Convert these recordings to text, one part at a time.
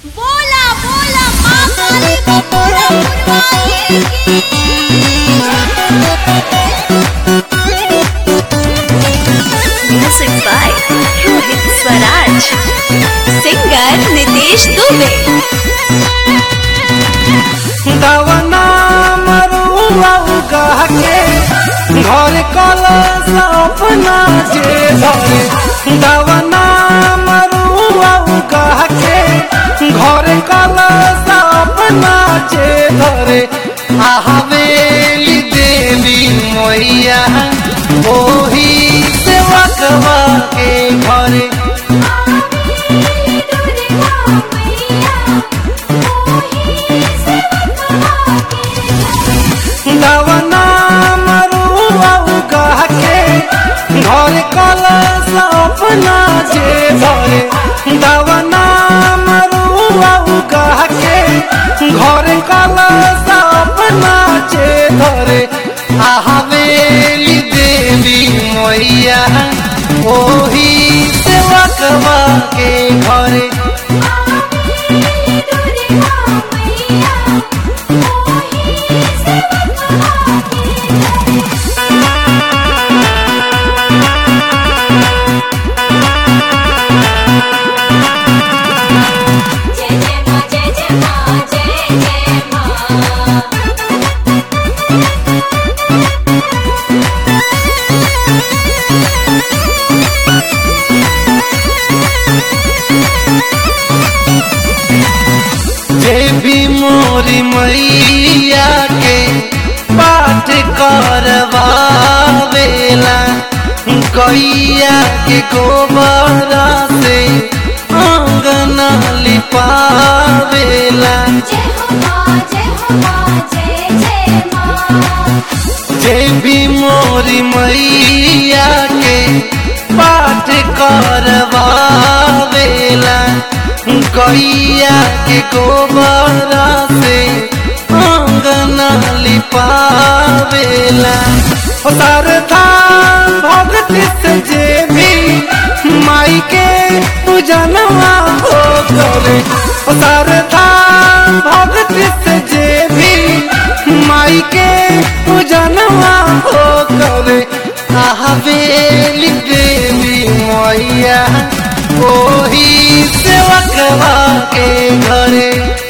बोला बोला माँ काली को पूरा पुरवाए Music by Rohit Swaraj. Singer Nitesh Dubey. दवना मरुआ उगा के घर कलश अपना जे धरे दवना मरुआ उगा के घर कलश अपना जे धरे आहवेली देवी मैया ओही सेवकवा के घरे दवना मरुआ उगा के घर कलश अपना जे धरे दवना मरुआ उगा के घर कलश अपना जे धरे आहवेली देवी मैया ओही सेवकवा के घरे जय जय माँ जय जय माँ जय जय माँ जे भी मोरी मैया के पाठ करवावेला गैया के गोबर से अंगना लिपावेला जय हो माँ जय हो माँ जय जय माँ जे भी मोरी मैया के पाठ करवावेला गैया के गोबर से अंगना लिपावेला ओ सरथा भक्ति से जे भी माई के पूजनवा हो करे ओ सरथा भक्ति से जे भी माई के पूजनवा हो करे आहवेली देवी मैया ओही सेवकवा के घरे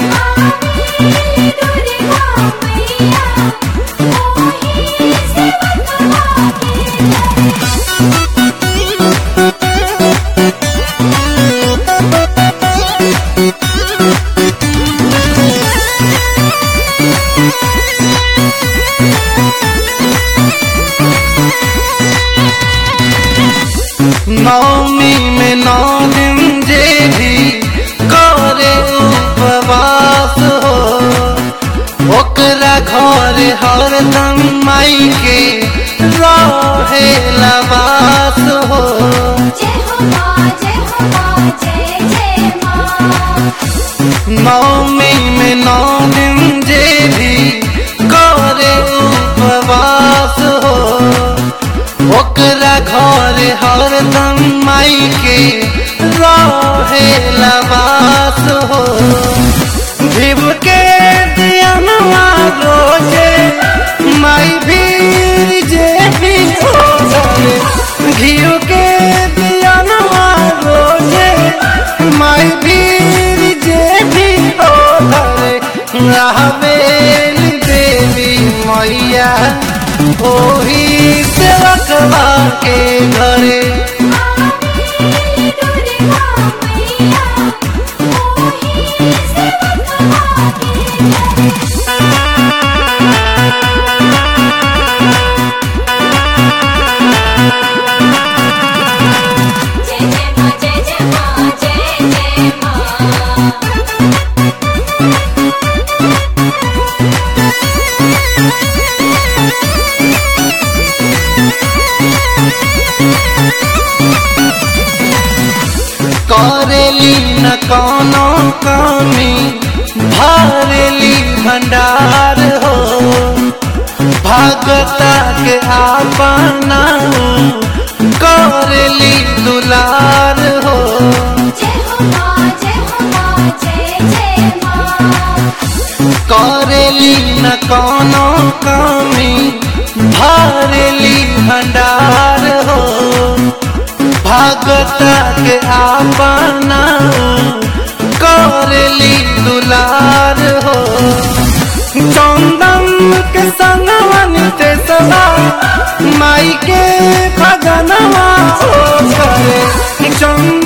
नौमी में नौ दिन जे भी करे उपवास हो ओकरा घर हरदम माई के रहे लवास हो जय हो माँ जय हो माँ जय जय माँ नौमी में नौ दिन जे भी करे उपवास हो ओकरा घर हरदम माई के रहे लवास हो भिव के दियनवा रोजे माई भी जे भी हो जाए घियो के दियनवा रोजे माई भी जे भी हो धरे रहबेली देवी मैया ओही सेवकवा के घरे जय जय माँ जय जय माँ जय जय माँ करेली न कोनो कमी भरेली भंडार हो भगता के आपना करेली दुलार हो जय हो माँ जय हो माँ जय करेली न कोनो कमी भरेली भंडार हो भगता के आपना करेली दुलार हो चंदन के संगवन ते सदा माई के खगनवा हो करे चंदन